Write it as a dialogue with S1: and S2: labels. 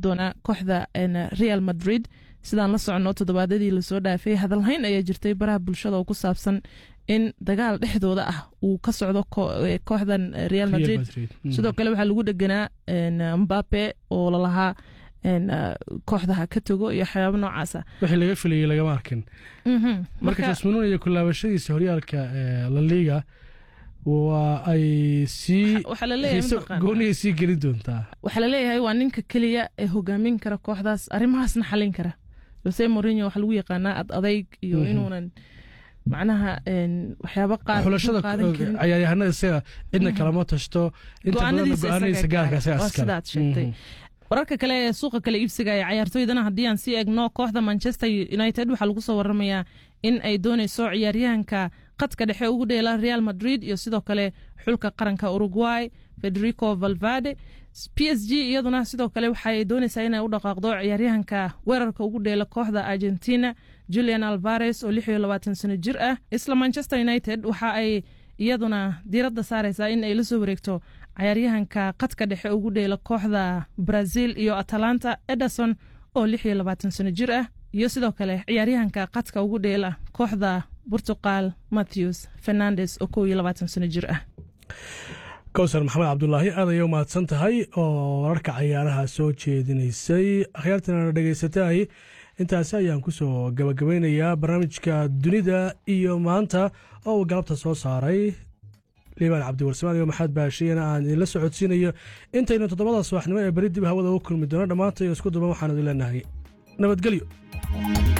S1: doonaa kooxda real madrid sidaan la soconno toddobaadadii lasoo dhaafay hadalhayn ayaa jirtay baraha bulshada oo ku saabsan in dagaal dhexdooda ah uu ka socdo kooxdan real madrid sidoo kale waxaa lagu dheganaa mbape oo lalahaa kooxdaha ka tago iyo waxyaaba noocaasa
S2: wixii laga filayay lagama arkin marka jasmanuun iyo kulaabashadiisa horyaalka laliga waa ay sii goonigay sii gelin doontaa
S1: waxaa laleeyahay waa ninka keliya ee hogaamin kara kooxdaas arrimahaasna xalin kara jose morinho waxaa lagu yaqaanaa ad adayg iyo inuunan macnaha waxyaaba
S2: xulashada cayaaryahanada isaga cidna kalama tashto inta badanna go-aanadiisa gaarka
S1: sidaad sheegtay wararka kale ee suuqa kale iibsiga ee cayaartooydana haddii aan sii egno kooxda manchester united waxaa lagu soo waramayaa in ay dooneyso ciyaaryahanka qadka dhexe ugu dheela real madrid iyo sidoo kale xulka qaranka uruguay federico valvade p s g iyaduna sidoo kale waxaay dooneysaa inay u dhaqaaqdo ciyaaryahanka weerarka ugu dheela kooxda argentina julian alvares oo lix iyo labaatan sano jir ah isla manchester united waxa ay iyaduna diiradda saareysaa in ay la soo wareegto cayaaryahanka qadka dhexe ugu dheela kooxda brazil iyo atalanta ederson oo lix iyo labaatan sano jir ah iyo sidoo kale ciyaaryahanka qadka ugu dheela kooxda portugal matthews fernandes oo kow iyo labaatan sano jir ah
S2: kowsar maxamed cabdulaahi aad ayay u mahadsan tahay oo wararka cayaaraha soo jeedinaysay akhyaartana dhegaysatay intaasi ayaan kusoo gabagabaynayaa barnaamijka dunida iyo maanta oo uu galabta soo saaray liibaan cabdiwarsamaan iyo maxamed baashiyana aan idinla socodsiinayo intaynu toddobada subaxnimo ee beri dib hawada u kulmi doono dhammaantay isku duban waxaan idin leenahay nabadgelyo